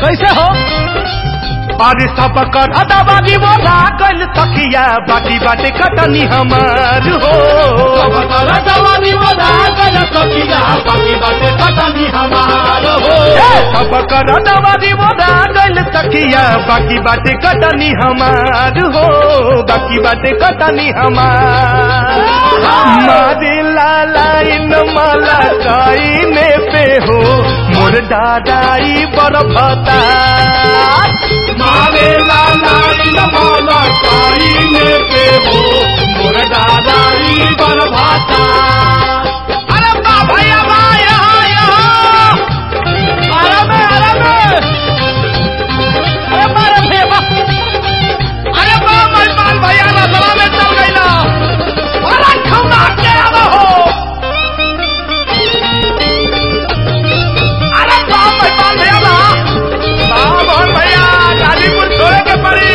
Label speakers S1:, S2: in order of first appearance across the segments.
S1: कैसे हो
S2: अरे सब कर अदाबादी वो लागल तकिया बाकी बाटे कटनी हमार हो ए, सब कर अदाबादी वो लागल तकिया बाकी बाटे कटनी हमार हो बाकी बाटे कटनी हमार मारे लाला इन माला काइने पे हो मोर दादाई बड़ भता मारे लाला इन माला काइने पे हो मोर दादाई बड़ भता अरे बा भैया बा यहाँ यहाँ
S1: अरे बे अरे बे अरे बारे भैया बा
S2: अरे बा मेहमान भैया ना सभा में चल गई ना अरे खौना के आवा हो अरे बा मेहमान भैया बा बा मोहन भैया गाजीपुर छोड़े के पड़ी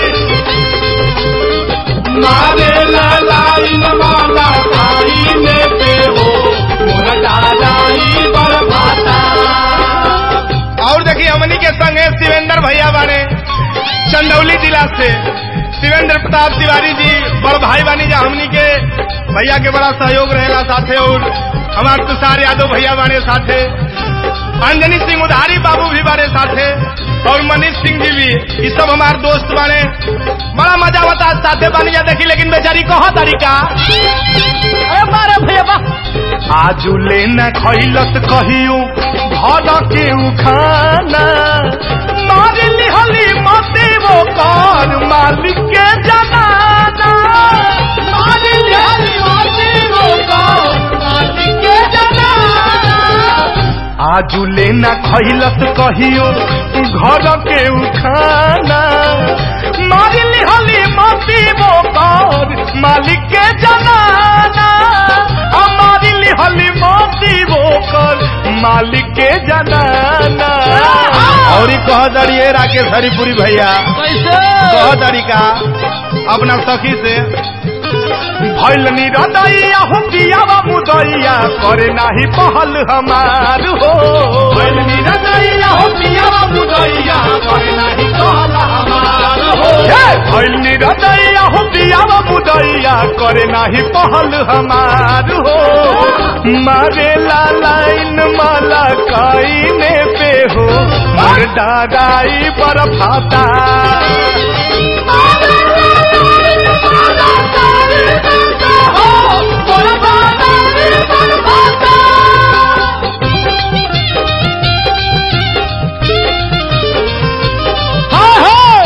S2: मारे लालाई माला खाई में पे हो मोरा दादाई बरभाता और देखिए हमनी के संगे शिवेंद्र भैया बाने चंदौली जिला से शिवेंद्र प्रताप तिवारी जी बड़ भाई बानी जा हमनी के भैया के बड़ा सहयोग रहेला साथे और हमार तुषार यादव भैया बाने साथे अंजनी सिंह उधारी बाबू भी बाने साथे और मनीष सिंह जी भी ये सब हमार दोस्त बाने बड़ा मजा होता साथे बानी जा देखी लेकिन बेचारी कहा तरीका
S1: अरे बारे भैया बा
S2: आजू लेना खैलत कहियो घर के उखाना मार लिहली मते वो कर मालिक के जनाना मार लिहली मते वो कर मालिक के जनाना आजू लेना खैलत कहियो घर के उखाना मार लिहली मते वो कर मालिक के जनाना हमारी लिहली मोती बोकर मालिक के जनाना और कह दड़िए राकेश हरिपुरी भैया
S1: कैसे
S2: कह तरीका अपना सखी से भैल निरदैया हो पियावा मुदैया करे नाही पहल हमार हो भैल निरदैया हो पियावा मुदैया करे नाही पहल हमार हो भैल निरदैया हो पियावा मुदैया करे नाही पहल हमार हो मारे लालाइन माला काइने पे हो मोर दादाई पर फाता
S1: हाँ हाँ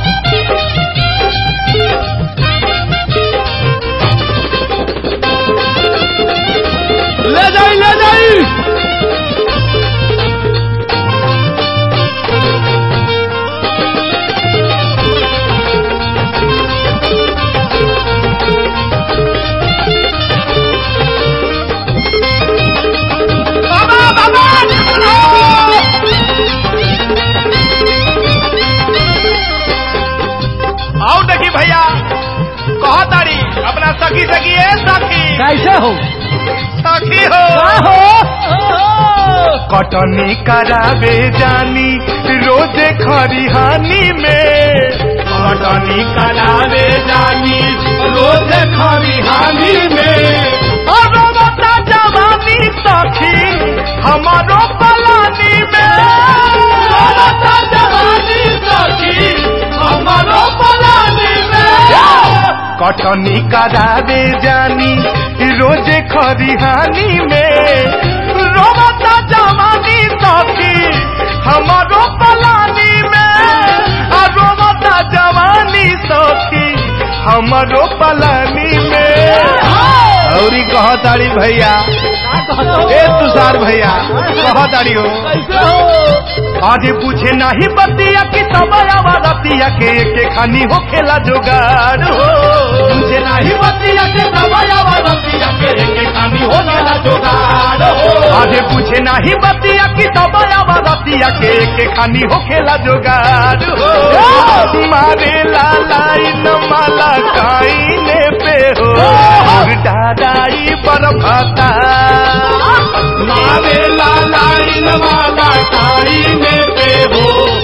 S1: ले जाई ले जाई
S2: बाबा बाबा आओ देखी भैया कहो तारी अपना सखी सखी है सखी
S1: कैसे हो
S2: सखी हो कटनी करावे जानी रोजे खरिहानी में कटनी करावे जानी रोजे खरिहानी में अरो बता जवानी सखी हमारो पलानी में बता जवानी सखी हमारो पलानी में कटनी करावे जानी रोजे खरिहानी में रोबता जवानी सखी हमारो पलानी में आ रोबता जवानी सखी हमारो पलानी में औरी कह तारी भैया ए तुषार भैया कह तारी हो
S1: कैसे हो
S2: आजे पूछे नाही बतिया कि तबयावा रतिया के के खानी हो खेला जोगाड़ हो पूछे नाही बतिया के तबयावा रतिया के के खानी हो खेला जोगाड़ हो आजे पूछे नाही बतिया कि तबयावा रतिया के के खानी हो खेला जोगाड़ हो मारे लाला इन माला काइने पे हो और दादाई पर भाता मारे लाला इन माला काइने पे हो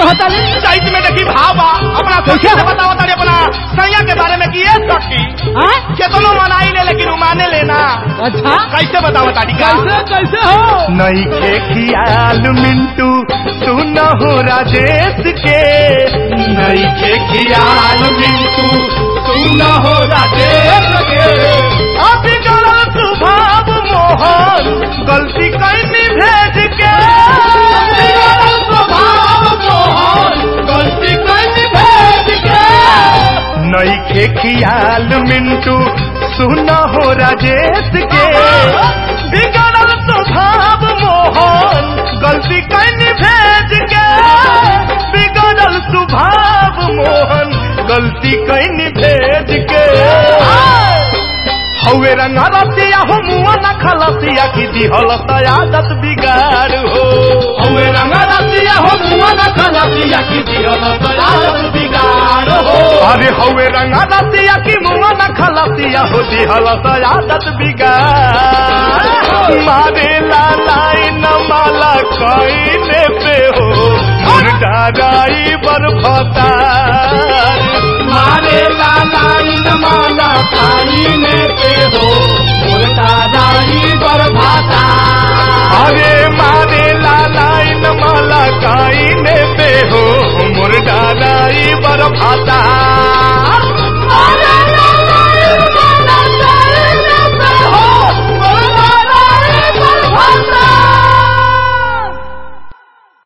S1: कहता ली
S2: चैत में देखी भावा अपना सखी
S1: कैसे?
S2: से बताओ तारे अपना सैया के बारे में कि ये सखी
S1: हाँ?
S2: केतनो मनाई ले लेकिन उमाने लेना
S1: अच्छा
S2: कैसे बताओ तारी का
S1: कैसे कैसे हो
S2: नई के खियाल मिंटू सुन हो राजेश के नई के खियाल मिंटू सुन हो राजेश के अभी गलत स्वभाव मोहन गलती कैनी भेज के स्वभाव मोहन गलती कैनी भेज के नई के खियाल मिंटू सुन हो राजेश के बिगड़ल स्वभाव मोहन गलती कैनी भेज के बिगड़ल स्वभाव मोहन गलती कैनी भेज के हवे रंगा रसिया हो मुआ न खलसिया की दिहल आदत बिगाड़ हो हवे रंगा रसिया हो मुआ न खलसिया की दिहल आदत बिगाड़ हो अरे हवे रंगा रसिया की मुआ न खलसिया हो दिहल आदत बिगाड़ मारे लालाई न माला कईने पे हो मुर्दा राई बरफता